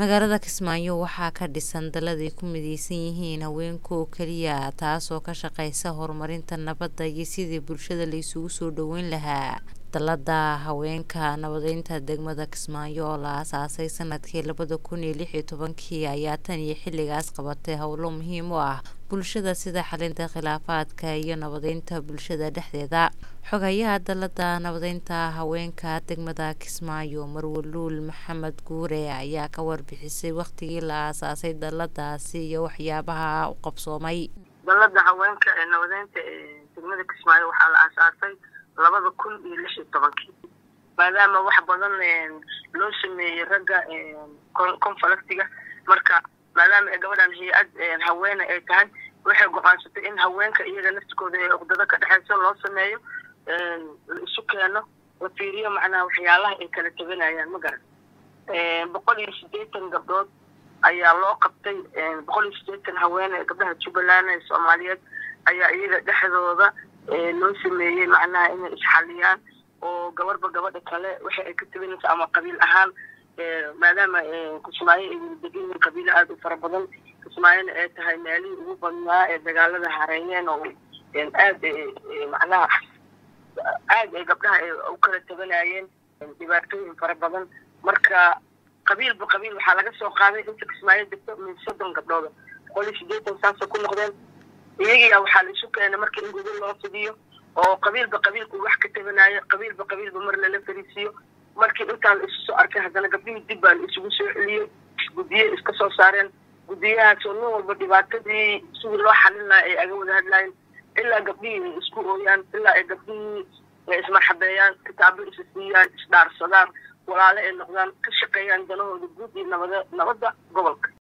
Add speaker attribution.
Speaker 1: magaalada kismaayo waxaa ka dhisan dalad ay ku mideysan yihiin haweenka oo keliya taasoo ka shaqeysa horumarinta nabadda iyo sidii bulshada la isugu soo dhaweyn lahaa dalada haweenka nabadeynta degmada kismaayo oo la aasaasay sanadkii labada kun iyo lix iyo tobankii ayaa tan iyo xilligaas qabatay howlo muhiim u ah bulshada sida xalinta khilaafaadka iyo nabadeynta bulshada dhexdeeda xogayaha dalada nabadeynta haweenka degmada kismaayo marwaluul maxamed guure ayaa ka warbixisay waqtigii la aasaasay daladaasi iyo waxyaabaha u qabsoomay
Speaker 2: dalada haweenka ee nabadeynta ee degmada kismaayo waxaa la aasaasay labada kun iyo lix iyo tobankii maadaama wax badan loo sameeyey ragga conflictiga marka maadaama gabadhan hay-ad haweene ay tahay waxay go-aansatay in haweenka iyaga naftikooda ee uqdado ka dhexeyso loo sameeyo la isu keeno la fiiriyo macnaha waxyaalaha ay kala tabanayaan ma garan boqol iyo sideetan gabdhood ayaa loo qabtay boqol iyo sideetan haweene gabdhaha jubbaland ee soomaaliyeed ayaa iyaga dhexdooda loo sameeyey macnaha inay isxaliyaan oo gabarba gabadha kale waxa ay ka tabanaysa ama qabiil ahaan maadaama kismaayo ay weli degan yihiin qabiilo aada u fara badan kismaayona ay tahay meelihii ugu badnaa ee dagaalada hareeyeen oo aad macnaha aad ay gabdhaha ay u kala tabanayeen dhibaatooyin fara badan marka qabiilba qabiil waxaa laga soo qaaday inta kismaayo degto min soddon gabdhooda boqol iyo sideetan saasay ku noqdeen iyagia waxaa la isu keenay marka in gudul loo fidiyo oo qabiilba qabiilku wax ka tabanayo qabiilba qabiilba mar lala fariisiyo markii intaan la isu soo arkay haddana gabdhihii dib baa la isugu soo celiyey guddiye iska soo saareen guddiyahaasoo nin walba dhibaatadii sidii loo xalin lahaa ay aga wada hadlaayeen ilaa gabdhihii ay isku ooyaan ilaa ay gabdhihii ismarxabeeyaan kitaabo isa siiyaan isdhaarsadaan walaale ay noqdaan ka shaqeeyaan danahooda guud iyo nabada nabadda gobolka